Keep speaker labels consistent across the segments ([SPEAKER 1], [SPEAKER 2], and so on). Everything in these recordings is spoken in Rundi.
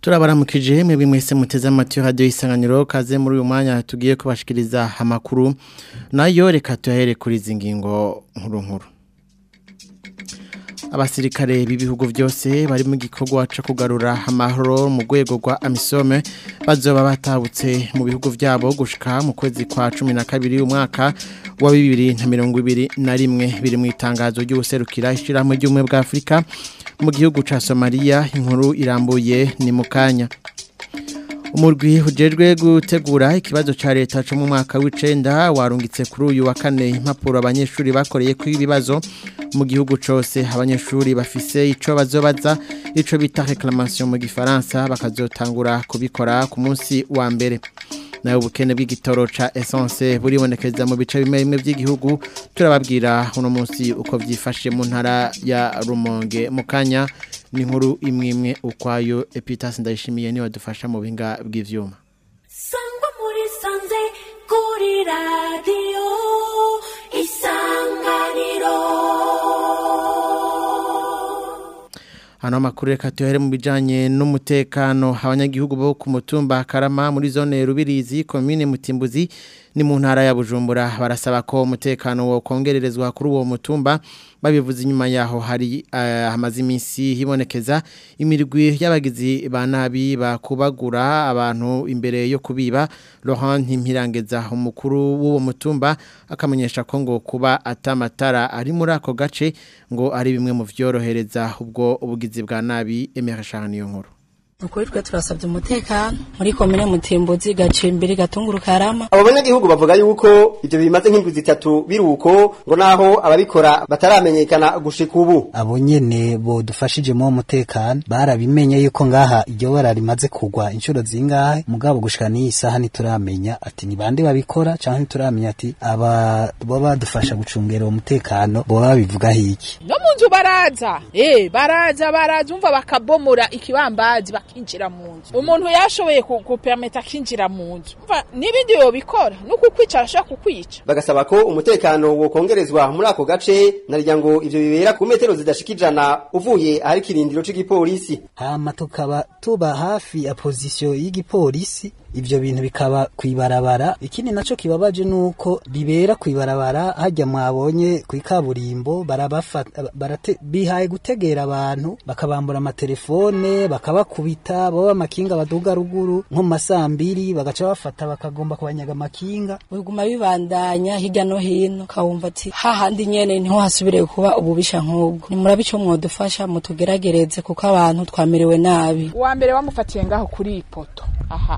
[SPEAKER 1] turabaramukije mwebwe mwese muteze amatwi radio isanganiro kaze muri uyu mwanya tugiye kubashikiriza amakuru nayo reka tuyahere kuri izi ngingo nkuru nkuru abasirikare b'ibihugu byose bari mu gikorwa cyo kugarura amahoro mu rwego rwa amisome bazoba batabutse mu bihugu byabo gushika mu kwezi kwa cumi na kabiri umwaka wa bibiri na mirongo ibiri na rimwe biri mu itangazo ry'ubuserukira ishyirahamwe ry'ubumwe bwa afurika mu gihugu cya somaliya inkuru irambuye ni mu kanya umurwi ujejwe gutegura ikibazo cya leta cyo mu mwaka w'icenda warungitse kuri uyu wa kane impapuro abanyeshuri bakoreye ku ibibazo mu gihugu cyose abanyeshuri bafise ico bazobaza ico bita reclamation mu gifaransa bakazotangura kubikora ku munsi wa mbere nawe ubukene bw'igitoro ca essence buribonekeza mu bice bimwe bimwe by'igihugu turababwira uno munsi uko byifashe mu ntara ya Rumonge mu kanya ni inkuru imwe imwe ukwayo Epitas ndayishimiye niwe dufasha mu binga bw'ivyuma
[SPEAKER 2] sangwa muri sanze kuri radio isanganiro
[SPEAKER 1] hano amakuru reka tuhere mu bijanye n'umutekano abanyagihugu bo ku mutumba Karama muri zone Rubirizi commune Mutimbuzi ni mu ntara ya Bujumbura barasaba ko umutekano wo kongererezwa kuri uwo mutumba babivuze inyuma yaho hari uh, hamaze iminsi hibonekeza imirwi y'abagizi ba nabi bakubagura abantu imbere yo kubiba Laurent Ntimpirangeza umukuru w'uwo mutumba akamenyesha ko ngo kuba atamatara ari muri ako gace ngo ari bimwe mu vyorohereza ubwo ubugizi bwa nabi emerashana niyo nkuru
[SPEAKER 3] ukuri twe turasabye umutekano muri komine mutimbuzi gacimbiri gatunguru karama
[SPEAKER 4] abo banyagihugu bavuga yuko ivyo bimaze nk'indwi zitatu biruko ngo naho ababikora bataramenyekana gushika ubu
[SPEAKER 5] abo nyene bodufashije mu mutekano barabimenye yuko ngaha iryo bara rimaze kugwa inshuro zingahe mugabo gushika n'iyi saha ntituramenya ati ni bande babikora canke ntituramenya ati aba bo badufasha gucungera uwo mutekano boba babivuga hiki
[SPEAKER 6] no mu nzu baraza eh baraza baraza umva bakabomora ikibambazi bakinjira mu nzu umuntu yashoboye kupermeta akinjira mu nzu umva n'ibindi yobikora nuko kwicara ashaka kukwica
[SPEAKER 4] bagasaba ko umutekano wokongerezwa muri ako gace narya ngo ivyo bibera ku metero zidashika ijana uvuye ahari kirindiro c'igipolisi
[SPEAKER 5] hama tukaba tuba hafi ya pozisiyo y'igipolisi ivyo bintu bikaba kwibarabara ikindi naco kibabaje nuko bibera kwibarabara hajya mwabonye kwikaburimbo barabafata barate bihaye gutegera abantu bakabambura amatelefone bakabakubita baba amakinga baduga ruguru nko masambiri bagaca bafata bakagomba kubanyaga amakinga
[SPEAKER 3] biguma bibandanya hirya no hino kawumva ati hahandi nyene niho hasubire kuba ububisha nk'ubwo ni murabe ico mwodufasha mutugeragereze kuko abantu twamerewe nabi
[SPEAKER 6] uwa mbere wamufatiye ngaho kuri ipoto aha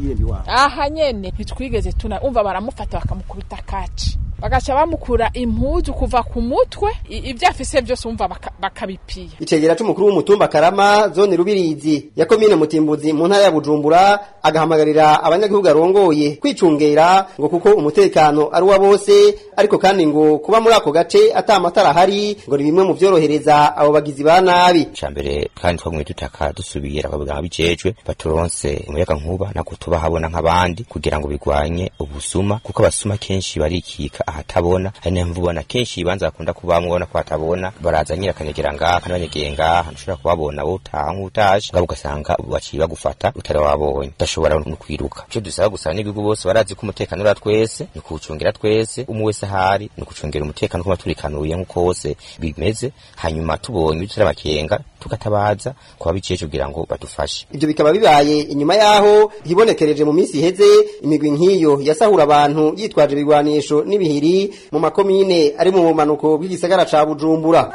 [SPEAKER 6] aha nyene ntitwigeze tuna umva baramufata bakamukubita kaci bagaca bamukura impuzu kuva ku mutwe ibyo afise byose umva bakabipiya
[SPEAKER 4] icegera c'umukuru w'umutumba karama zone rubirizi ya komine mutimbuzi mu ntara ya bujumbura agahamagarira abanyagihugu arongoye kwicungera ngo kuko umutekano ari uwa bose ariko kandi ngo kuba muri ako gace ata amatara ahari ngo ni bimwe mu vyorohereza abo bagizi ba nabi
[SPEAKER 7] cambere kandi twamwe dutaka dusubira abaganga bijejwe baturonse umuyaga nkuba nako tubahabona nk'abandi kugira ngo bigwanye ubusuma kuko abasuma kenshi barikika ahatabona hari niyo mvu ubona kenshi ibanza bakunda kubamwe ubona ko hatabona baraza nyira akanyegera ngaha kandi banyegeye ngaha ntushobora kubabona wowe utaha nk'utaje ngabo ugasanga baciye bagufata utari wabonye udashobora no kwiruka icyo dusaba gusa n'ibihugu bose barazi ko umutekano ura twese ni kuwucungira twese umwe wese ahari ni ukucungira umutekano kuba turikanuye nk'uko wose bimeze hanyuma tubonye utari amakenga tugatabaza kuba biciye kugira ngo badufashe
[SPEAKER 4] ivyo bikaba bibaye inyuma yaho hibonekereje mu minsi iheze imigwi nk'iyo yasahura abantu yitwaje ibigwanisho n'ibihiri mu makomine ari mu bumanuko bw'igisagara ca Bujumbura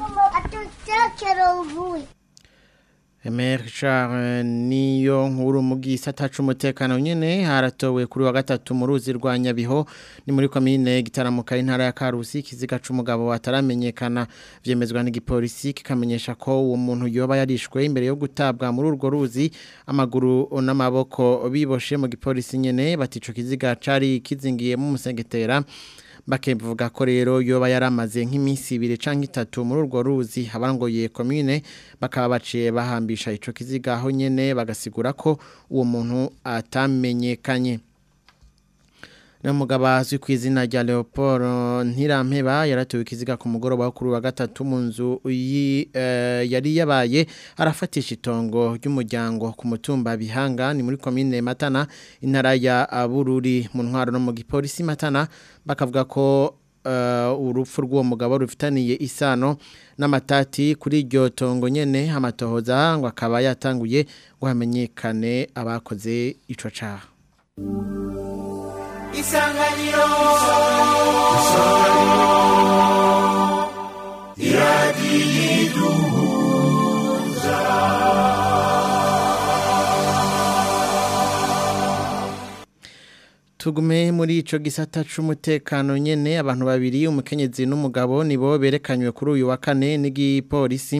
[SPEAKER 1] Emer Charles niyo nkuru mu gisata c'umutekano nyene haratowe kuri wa gatatu mu ruzi rwa Nyabiho ni muri komine gitaramuka intara ya Karusi kiziga c'umugabo ataramenyekana vyemezwa n'igipolisi kikamenyesha ko uwo muntu yoba yarishwe imbere yo gutabwa muri urwo ruzi amaguru n'amaboko biboshe mu gipolisi nyene batico kiziga cari kizingiye mu musengetera bakevuga ko rero yoba yaramaze nk'iminsi ibiri canke itatu muri urwo ruzi abangoye commune bakaba baciye bahambisha ico kiziga aho nyene bagasigura ko uwo muntu atamenyekanye n'umugabo azwi ku izina rya Leopold Ntirampeba yaratuwe ikiziga ku mugoroba wo kuri wa gatatu mu nzu yi- eh, yari yabaye arafatisha itongo ry'umuryango ku mutumba Bihanga ni muri komine Matana intara ya Bururi mu ntwaro no mu gipolisi Matana bakavuga ko eh, urupfu rw'uwo mugabo rufitaniye isano n'amatati kuri iryo tongo nyene amatohoza ngo akaba yatanguye ngo hamenyekane abakoze ico caha
[SPEAKER 8] isanganiro
[SPEAKER 1] Tugume muri ico gisata c'umutekano nyene abantu babiri umukenyezi n'umugabo nibo berekanywe kuri uyu wa kane n'igipolisi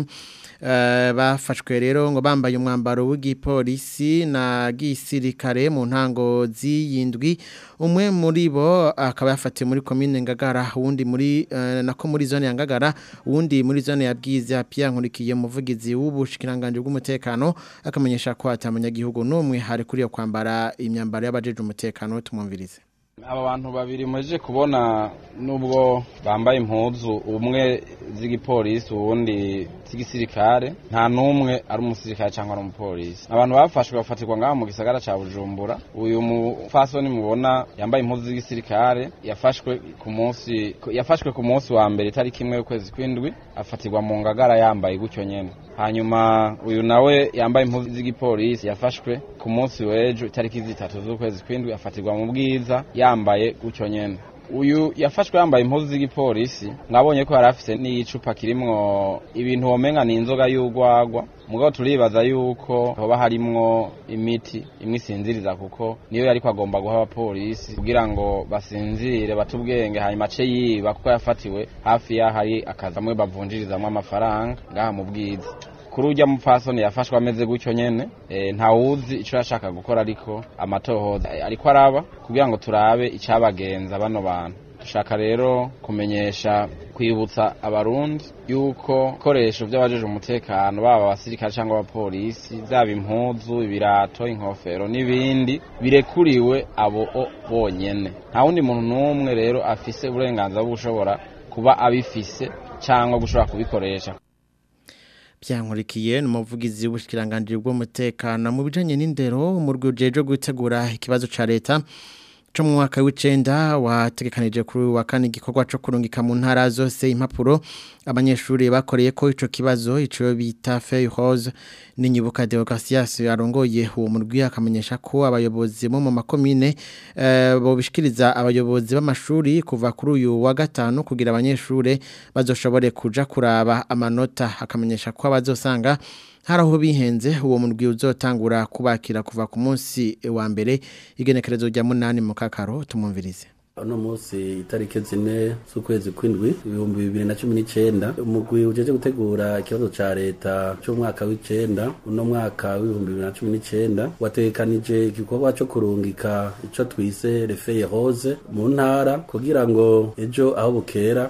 [SPEAKER 1] eh, bafashwe rero ngo bambaye umwambaro w'igipolisi na gisirikare mu ntango z'iyindwi umwe muri bo akaba yafatiwe muri komine Ngagara uwundi muri eh, nako muri zone ya Ngagara uwundi muri zone ya Bwiza Pierre Nkurikiye umuvugizi w'ubushikiranganje bw'umutekano akamenyesha ko atamunyagihugu n'umwe hari kuri yo kwambara imyambaro y'abajeje umutekano tumwumvirize
[SPEAKER 9] aba bantu babiri muje kubona nubwo bambaye impuzu umwe z'igipolisi uwundi z'igisirikare nta n'umwe ari umusirikare cyangwa ari umupolisi abantu bafashwe bafatirwa ngaho mu gisagara ca bujumbura uyu mufasoni mubona yambaye impuzu z'igisirikare yafashwe ku munsi yafashwe ku munsi wa mbere itariki imwe y'ukwezi kw'indwi afatirwa mu ngagara yambaye gutyo nyene hanyuma uyu nawe yambaye impuzu z'igipolisi yafashwe ku munsi w'ejo itariki zitatu z'ukwezi kw'indwi afatirwa mu bwiza yambaye gutyo nyene uyu yafashwe yambaye impuzu z'igipolisi mwabonye ko yari afise n'igicupa kirimwo ibintu womenga ni inzoga y'urwagwa mugabo turibaza yuko hoba harimwo imiti imwe isinziriza kuko niyo yariko agomba guha abapolisi kugira ngo basinzire bate ubwenge hanyuma ace yiba kuko yafatiwe hafi y'aho hari akazi amwe bavunjirizamwo amafaranga ngaha mu bwiza kuri urya mupfasoni yafashwe ameze gutyo nyene e, ntawuzi ico yashaka gukora ariko amatohoza e, ariko araba kugira ngo turabe icabagenza bano bantu dushaka rero kumenyesha kwibutsa abarundi yuko ibikoresho by'abajeje umutekano baba abasirikare cyangwa abapolisi byaba impuzu ibirato inkofero n'ibindi birekuriwe abo o bonyene nta wundi muntu n'umwe rero afise uburenganzira bwo gushobora kuba abifise cyangwa gushobora kubikoresha
[SPEAKER 1] byankurikiye ni umuvugizi w'ubushikiranganje bw'umutekano mu bijanye n'indero mu rwego gutegura ikibazo ca leta cyo mu mwaka w'icenda wategekanije kuri uyu wa kane igikorwa cyo kurungika mu ntara zose impapuro abanyeshuri bakoreye ko ico kibazo ico bita feuille rose n'inyibuka Deogratias yarongoye uwo murwi akamenyesha ko abayobozi bo mu makomine eh, bo bishikiriza abayobozi b'amashuri kuva kuri uyu wa gatanu kugira abanyeshuri bazoshobore kuja kuraba amanota akamenyesha ko abazosanga hari aho bihenze uwo murwi uzotangura kubakira kuva ku munsi wa mbere igenekerezo rya munani mu kakaro tumwumvirize
[SPEAKER 10] uno munsi itariki zine z'ukwezi kw'indwi ibihumbi bibiri na cumi n'icenda umugwi ujeje gutegura ikibazo ca leta c'umwaka w'icenda uno mwaka w'ibihumbi bibiri na cumi n'icenda wategekanije igikorwa co kurungika ico twise refeye rose mu ntara kugira ngo ejo aho bukera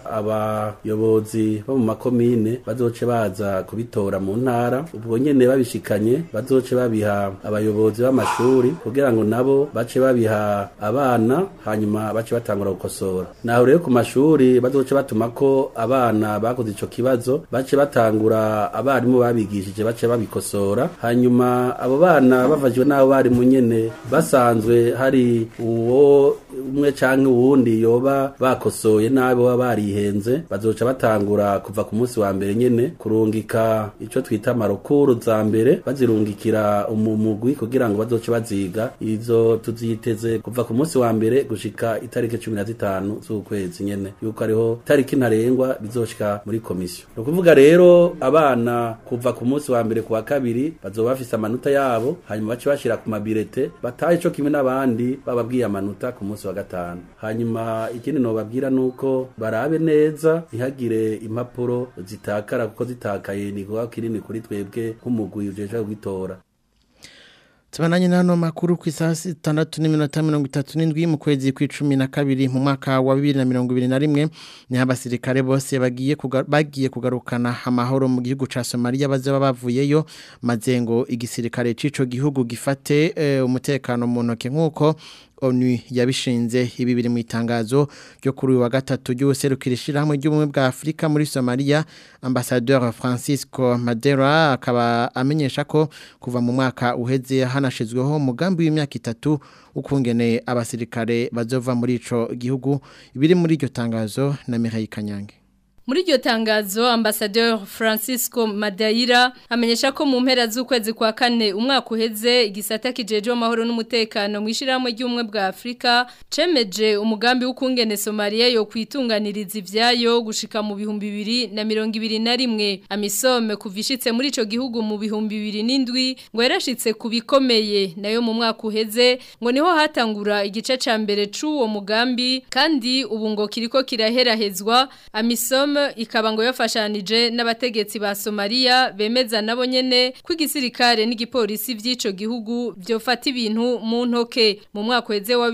[SPEAKER 10] abayobozi bo mu makomine bazoce baza kubitora mu ntara ubwo nyene babishikanye bazoce babiha abayobozi b'amashuri kugira ngo nabo bace babiha abana hanyuma bace batangura gukosora naho rero ku mashuri bazoce batuma ko abana bakoze ico kibazo bace batangura abarimu babigishije bace babikosora hanyuma abo bana bavajwe n'abo barimu nyene basanzwe hari uwo umwe canke uwundi yoba bakosoye nabi baba barihenze bazoca batangura kuva ku munsi wa mbere nyene kurungika ico twita marokuru za mbere bazirungikira umumugwi kugira ngo bazoce baziga izo tuziteze kuva ku munsi wa mbere gushika itariki cumi na zitanu z'ukwezi nyene yuko ariho itariki ntarengwa bizoshika muri komisiyo ni ukuvuga rero abana kuva ku munsi wa mbere ku wa kabiri bazoba bafise amanota yabo hanyuma bace bashira ku mabirete batahe ico kimwe n'abandi bababwiye amanota ku munsi wa gatanu hanyuma ikindi nobabwira nuko barabe neza ntihagire impapuro zitakara kuko zitakaye ni kuba kinini kuri twebwe nk'umugwi ujeje gutora
[SPEAKER 1] Tubananye nano makuru ku isaha 6:37 mu kwezi kw'icumi na kabiri mu mwaka wa 2021 ni abasirikare bose bagiye bagiye kugarukana amahoro mu gihugu ca Somalia bazaba bavuyeyo mazengo igisirikare cico gihugu gifate e, umutekano mu ntoke nkuko ONU yabishinze ibi biri mu itangazo ryo kuri uyu wa gatatu ry'ubuserukira ishyirahamwe ry'ubumwe bwa Afurika muri Somalia Ambassadeur Francisco Madera akaba amenyesha ko kuva mu mwaka uheze hanashizweho umugambi w'imyaka itatu ukungene abasirikare bazova muri ico gihugu ibiri muri iryo tangazo na Mihaye Kanyange
[SPEAKER 8] Muri iryo tangazo Ambassadeur Francisco Madaira amenyesha ko mu mpera z'ukwezi kwa kane umwaka uheze igisata kijeje amahoro n'umutekano mu ishiramwe ry'umwe bwa Afrika cemeje umugambi w'ukungene Somalia yo kwitunganiriza ivyayo gushika mu bihumbi bibiri na mirongo ibiri na rimwe amisome kuvishitse muri ico gihugu mu bihumbi bibiri n'indwi ngo yarashitse kubikomeye nayo mu mwaka uheze ngo niho hatangura igice ca mbere c'uwo mugambi kandi ubu ngo kiriko kiraherahezwa amisome ikaba ngo yafashanije n'abategetsi ba Somalia bemeza nabo nyene ko igisirikare n'igipolisi vy'ico gihugu vyofata ibintu mu ntoke mu mwaka weze wa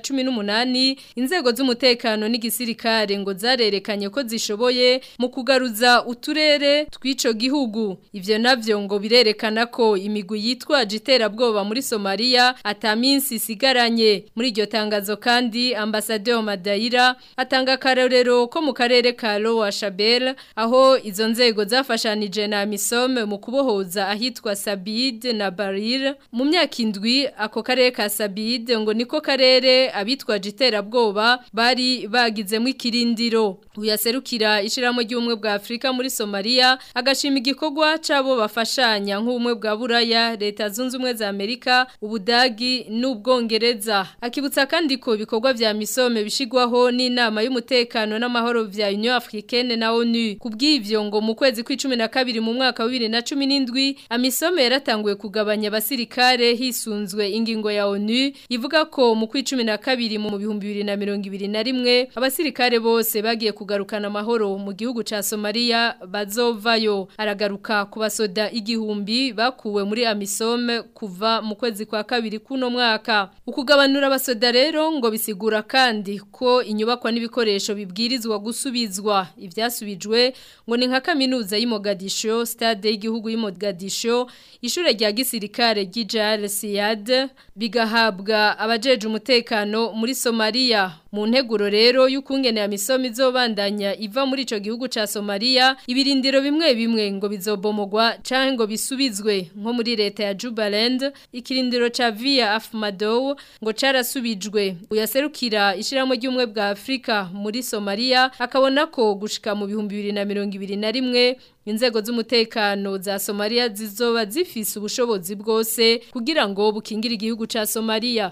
[SPEAKER 8] 2018 inzego z'umutekano n'igisirikare ngo zarerekanye ko zishoboye mu kugaruza uturere tw'ico gihugu ivyo navyo ngo birerekana ko imigwi yitwaje iterabwoba muri Somalia ataminsi isigaranye muri iryo tangazo kandi ambassadeur Madaira atanga karorero ko mu karere ka Lowa Shabel aho izo nzego zafashanije na Misome mu kubohoza ahitwa Sabid na Barir mu myaka indwi ako karere ka Sabid ngo niko karere abitwaje iterabwoba bari bagizemo ikirindiro uyaserukira ishiramo ry'umwe bwa Afrika muri Somalia agashima igikorwa cabo bafashanya nk'ubumwe bwa Buraya leta zunze ubumwe za Amerika ubudagi n'ubwongereza akibutsa kandi ko ibikorwa vya Misome bishigwaho n'inama y'umutekano n'amahoro vya Union Africaine na ONU kubw'ivyo ngo mu kwezi kw'icumi na kabiri mu mwaka wa 2017 amisome yaratanguye kugabanya abasirikare hisunzwe ingingo ya ONU ivuga ko mu kw'icumi na kabiri mu bihumbi bibiri na mirongo ibiri na rimwe abasirikare bose bagiye kugarukana amahoro mu gihugu ca Somalia bazovayo aragaruka ku basoda igihumbi bakuwe muri amisome kuva mu kwezi kwa kabiri kuno mwaka ukugabanura abasoda rero ngo bisigura kandi ko inyubakwa n'ibikoresho bibwirizwa gusubizwa ivyasubijwe ngo ni nka kaminuza y'Imogadisho stade y'igihugu y'Imogadisho ishure rya gisirikare ry'Ijal Siad bigahabwa abajeje umutekano muri Somalia mu nteguro rero y'ukungene ya misomi izobandanya iva muri ico gihugu ca Somalia ibirindiro bimwe bimwe ngo bizobomogwa canke ngo bisubizwe nko muri leta ya Jubaland ikirindiro ca Via Afmadow ngo carasubijwe uyaserukira ishiramo ry'umwe bwa Afrika muri Somalia akabona ko gushika mu bihumbi bibiri na mirongo ibiri na rimwe inzego z'umutekano za Somalia zizoba zifise ubushobozi bwose kugira ngo bukingire igihugu ca Somalia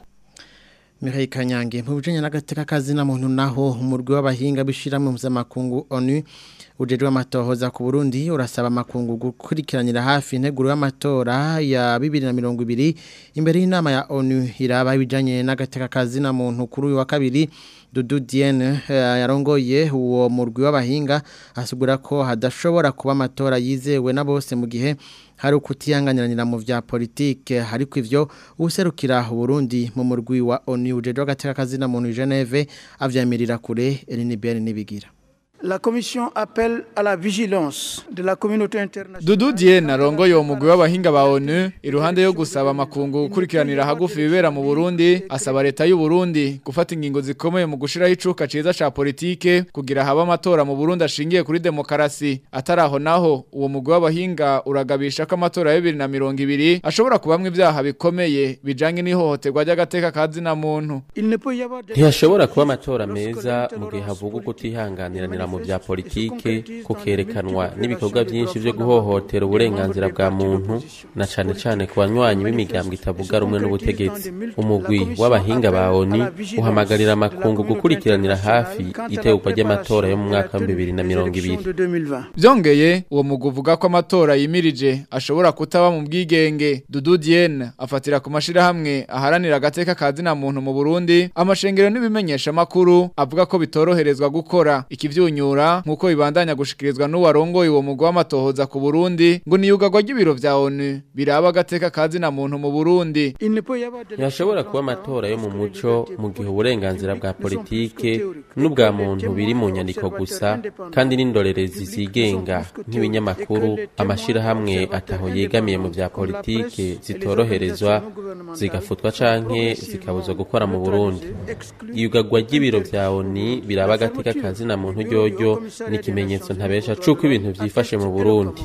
[SPEAKER 1] Mihaye Kanyange mu bijanye n'agateka kazi na muntu naho umurwi w'abahinga bishira mu mpuzamakungu ONU ujejwe amatohoza ku Burundi urasaba amakungu gukurikiranira hafi integuro y'amatora ya 2020 imbere y'inama ya ONU iraba ibijanye n'agateka kazi na muntu kuri uyu wa kabiri Dudu Diene yarongoye uwo murwi w'abahinga asubura ko hadashobora kuba amatora yizewe na bose mu gihe hari ukutiyanganyiranira mu vya politike hariko ivyo userukira Burundi mu murwi wa ONU ujejwe agateka kazi na muntu Geneve avyamirira kure Elinibel nibigira
[SPEAKER 11] La commission appelle à la vigilance de la communauté internationale.
[SPEAKER 12] Dudu Diene arongoye uwo mugwi w'abahinga ba ONU iruhande yo gusaba amakungu gukurikiranira hagufi bibera mu Burundi asaba leta y'u Burundi gufata ingingo zikomeye mu gushiraho icuka ciza ca politike kugira haba amatora mu Burundi ashingiye kuri demokarasi ataraho naho uwo mugwi w'abahinga uragabisha ko amatora ya 2020 ashobora kubamwe ivyaha bikomeye bijanye n'ihohoterwa ry'agateka kazi na muntu
[SPEAKER 13] ntihashobora kuba amatora meza mu gihe havugwa kutihanganiranira mu bya politike kukerekanwa n'ibikorwa byinshi byo guhohotera uburenganzira bwa muntu na cane cane ku banywanyi b'imigambwe itavuga rumwe n'ubutegetsi umugwi w'abahinga ba ONU uhamagarira amakungu gukurikiranira hafi itegurwa ry'amatora yo mu mwaka wa bibiri na mirongo ibiri
[SPEAKER 12] byongeye uwo mugwi uvuga ko amatora yimirije ashobora kutaba mu bwigenge Dudu Diene afatira ku mashirahamwe aharanira agateka kazi na muntu mu Burundi amashengero n'ibimenyesha makuru avuga ko bitoroherezwa gukora ikivyunyu kumwenyura nkuko bibandanya gushikirizwa n'uwarongoye uwo mugwa w'amatohoza ku Burundi ngo niyugagwa ry'ibiro vya ONU biraba agateka kazi na muntu mu Burundi
[SPEAKER 13] ntihashobora kuba amatora yo mu muco mu gihe uburenganzira bwa politike n'ubwa muntu biri mu nyandiko gusa kandi n'indorerezi zigenga nk'ibinyamakuru amashirahamwe ataho yegamiye mu vya politike zitoroherezwa zigafutwa canke zikabuzwa gukora mu Burundi iyugagwa ry'ibiro vya ONU biraba agateka kazi na muntu ryoryo ni ikimenyetso ntabesha c'uko ibintu vyifashe mu Burundi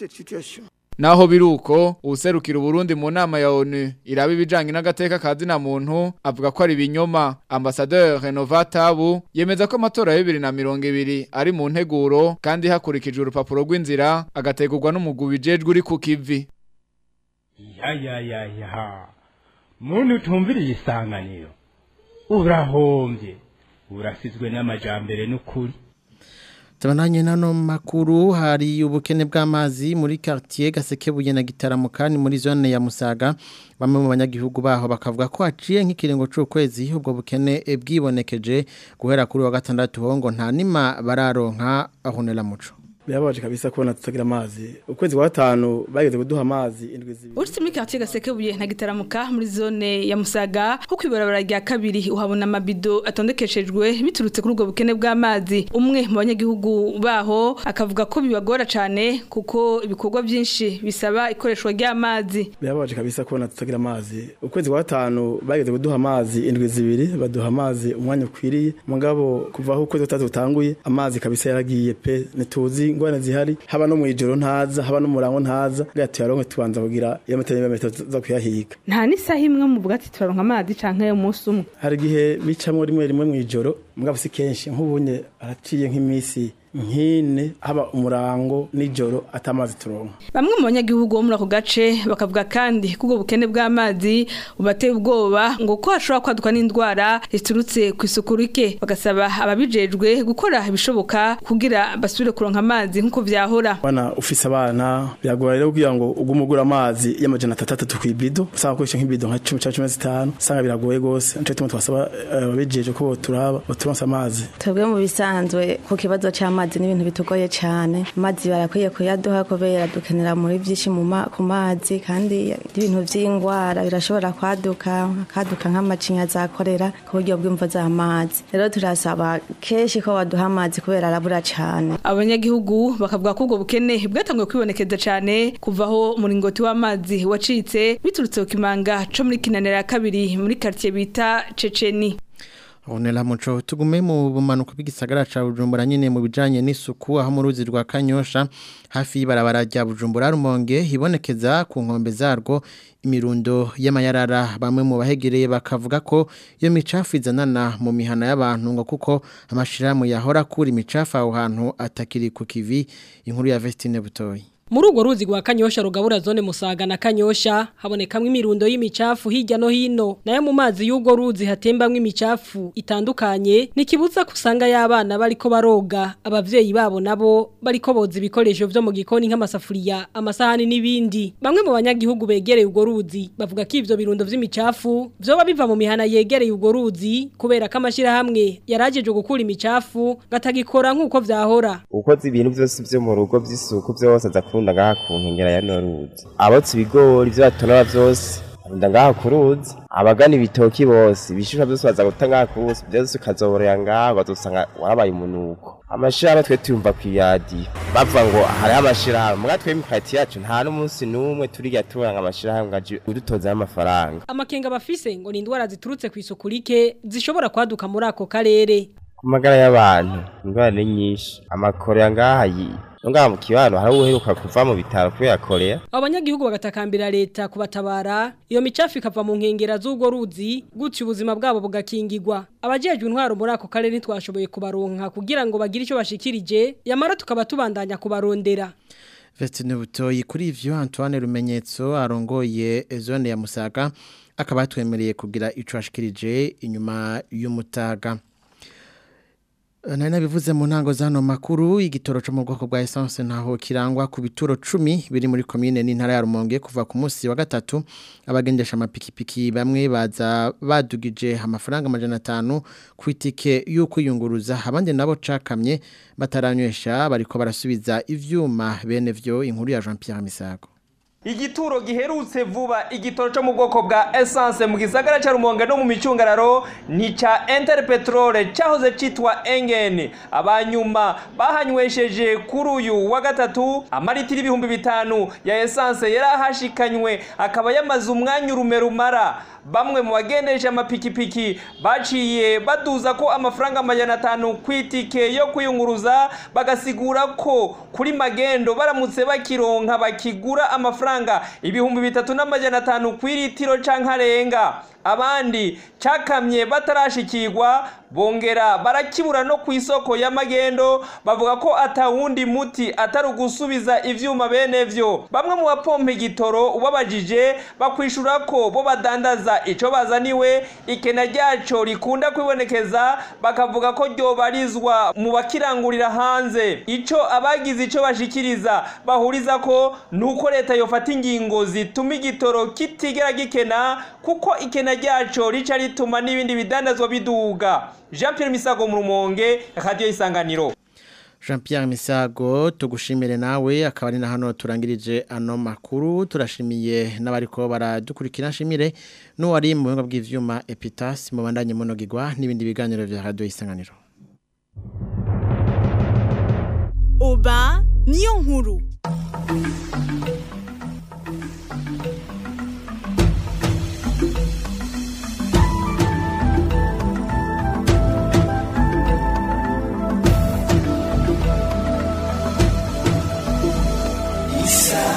[SPEAKER 12] Naho biruko userukira Burundi mu nama ya ONU iraba ibijanye n'agateka kazi na muntu avuga ko ari binyoma ambassadeur Renovat Tabu yemeza ko amatora ya 2020 ari mu nteguro kandi hakurikijwe urupapuro rw'inzira agategurwa n'umugwi bijejwe uri ku kivi
[SPEAKER 14] ya ya ya ya muntu utumviriye isanganiro urahombye urasizwe n'amajambere n'ukuri
[SPEAKER 1] Tabananye nano makuru hari ubukene bw'amazi muri quartier Gasekebuye na Gitaramo kandi muri zone ya Musaga bamwe mu banyagihugu baho bakavuga ko haciye nk'ikiringo c'ukwezi ubwo bukene bwibonekeje guhera kuri wa gatandatu hongo nta nima bararonka ahonera muco
[SPEAKER 15] birabaje kabisa kubona tutagira amazi ukwezi kwa gatanu bageze kuduha amazi indwi zibiri
[SPEAKER 16] uretse muri quartier gasekebuye na gitaramuka muri zone ya musaga nko kwibarabara rya kabiri uhabona amabido atondekeshejwe biturutse kuri ubwo bukene bw'amazi umwe mu banyagihugu baho akavuga ko bibagora cyane kuko ibikorwa byinshi bisaba ikoreshwa ry'amazi
[SPEAKER 15] birabaje kabisa kubona tutagira amazi ukwezi kwa gatanu bageze kuduha amazi indwi zibiri baduha amazi umwanya ukwiriye mugabo kuva aho ukwezi gutatu utanguye amazi kabisa yaragiye pe ntituzi ingorane zihari haba no mwijoro ntaza haba no murango ntaza bwa tuyaronke tubanza kugira iyo metero ya metero zo kuyahiga
[SPEAKER 16] nta n'isaha imwe muvuga ati turaronka amazi canke umunsi umwe
[SPEAKER 15] hari igihe bicamo rimwe rimwe mwijoro mugabo si kenshi nk'ubunye araciye nk'imisi nkine haba umurango nijoro atamazi turonka
[SPEAKER 16] bamwe mu banyagihugu bo muri ako gace bakavuga kandi ko ubwo bukene bw'amazi bubateye ubwoba ngo ko hashobora kwaduka n'indwara ziturutse ku isuku rike bagasaba ababijejwe gukora ibishoboka kugira basubire kuronka amazi nk'uko vyahora
[SPEAKER 15] bana ufise abana biragora rero kugira ngo ugume ugura amazi y'amajana atatu ku ibido usanga ukoresha nk'ibido nka cumi cyangwa cumi na zitanu usanga biragoye rwose nico gituma twasaba ababijejwe ko boturaba boturonsa amazi
[SPEAKER 17] twebwe mu bisanzwe ku kibazo c'amazi amazi ni ibintu bitugoye cyane amazi barakwiye kuyaduha kubera dukenera muri byinshi ku mazi kandi ibintu by'indwara birashobora kwaduka akaduka nk'amacinya azakorera ku buryo bw'imvo z'amazi rero turasaba kenshi ko baduha amazi kubera arabura cyane
[SPEAKER 16] abanyagihugu bakavuga ko ubwo bukene bwatangiye kwibonekeza cyane kuva aho umuringoti w'amazi wacitse biturutse ku kimanga co muri kinanira ya kabiri muri quartier bita Ceceni
[SPEAKER 1] Onela muco tugume mu bumanuko bw'igisagara ca Bujumbura nyine mu bijanye n'isuku aho mu ruzi rwa Kanyosha hafi y'ibarabara rya Bujumbura rumonge hibonekeza ku nkombe zarwo imirundo y'amayarara bamwe mu bahegereye bakavuga ko iyo micafu izanana mu mihana y'abantu ngo kuko amashiramu yahora kuri imicafu aho hantu atakiri ku kivi inkuru ya Vestine Butoyi
[SPEAKER 18] Muri urwo ruzi rwa Kanyosha rugabura zone Musaga na Kanyosha habonekamwe imirundo y'imicafu hirya no hino nayo mu mazi y'urwo ruzi hatembamwe imicafu itandukanye nikibuza kusanga y'abana bariko baroga abavyeyi babo nabo bariko boza ibikoresho vyo mu gikoni nk'amasafuriya amasahani n'ibindi bamwe mu banyagihugu begereye urwo ruzi bavuga ko ivyo birundo vy'imicafu vyoba biva mu mihana yegereye urwo ruzi kubera ko amashira hamwe yarajeje gukura imicafu gatagikora nk'uko vyahora
[SPEAKER 19] ukoze ibintu byose vyo mu rugo vy'isuku vyose aza kurunda ngaha ku nkengera ya noruzi abotse ibigori ivyo batonora vyose arunda ngaha ku ruzi abagana ibitoki bose ibishishwa byose baza guta ngaha ku ruzi byose ukazoborera ngaha bazosanga warabaye umunuko amashirahamwe twe tuyumva kw'iradiyo bavuga ngo hariho amashirahamwe muga twe imikati yacu nta n'umunsi n'umwe turiga turanga amashirahamwe ngo aje udutozaho amafaranga
[SPEAKER 18] amakenga bafise ngo ni indwara ziturutse ku isuku rike zishobora kwaduka muri ako karere
[SPEAKER 19] ku magara y'abantu indwara ni nyinshi amakorera ngaha ngaha mu kibano hari uheruka kuva mu bitaro kubera korea
[SPEAKER 18] abo banyagihugu bagatakambira leta kubatabara iyo micafu ikava mu nkengera z'ubwo ruzi gutyo ubuzima bwabo bugakingirwa abajejwe intwaro muri ako karere ntitwashoboye kubaronka kugira ngo bagire icyo bashikirije yamara tukaba tubandanya kubarondera
[SPEAKER 1] Vestine Butoyi kuri ivyo Antoine Rumenyetso arongoye zone ya Musaga akaba yatwemereye kugira ico ashikirije inyuma y'umutaga Nari nabivuze mu ntango zano makuru igitoro cyo mu bwoko bwa essence ntaho kirangwa ku bituro 10 biri muri commune n'intara ya Rumonge kuva ku munsi wa gatatu abagendesha amapikipiki bamwe baza badugije amafaranga amajana 5 ku itike yo kwiyunguruza abandi nabo cakamye bataranywesha bariko barasubiza ivyuma bene vyo inkuru ya Jean Pierre Misago
[SPEAKER 20] igituro giherutse vuba igitoro cyo mu bwoko bwa essence mu gisagara cya rumonge no mu micungararo ni ca interpetrole cyahoze citwa engen abanyuma bahanywesheje kuri uyu wa gatatu amaritiro ibihumbi bitanu ya essence yari ahashikanywe akaba yamaze umwanya urume rumara bamwe mu bagendesha amapikipiki baciye baduza ko amafaranga amajana atanu ku itike yo kwiyunguruza bagasigura ko kuri magendo baramutse bakironka bakigura amafaranga ibihumbi bitatu n'amajana atanu ku iritiro canke arenga abandi cakamye batarashikirwa bongera barakibura no ku isoko y'amagendo bavuga ko atawundi muti atari ugusubiza ivyuma bene vyo bamwe mu bapompa igitoro ubabajije bakwishura ko bo badandaza ico bazaniwe ikena ryaco rikunda kwibonekeza bakavuga ko ryobarizwa mu bakirangurira hanze ico abagize ico bashikiriza bahuriza ko nuko leta yofata ingingo zituma igitoro kitigera gikena kuko ikena ryaco rica rituma n'ibindi bidandazwa biduga Jean Pierre Misago mu Rumonge Radio Isanganiro
[SPEAKER 1] Jean Pierre Misago tugushimire nawe akaba ari na hano turangirije ano makuru turashimiye n'abariko baradukurikira nshimire n'uwari mu buhinga bw'ivyuma Epitas mu bandanye monogirwa n'ibindi biganiro vya Radio Isanganiro
[SPEAKER 21] Oba niyo nkuru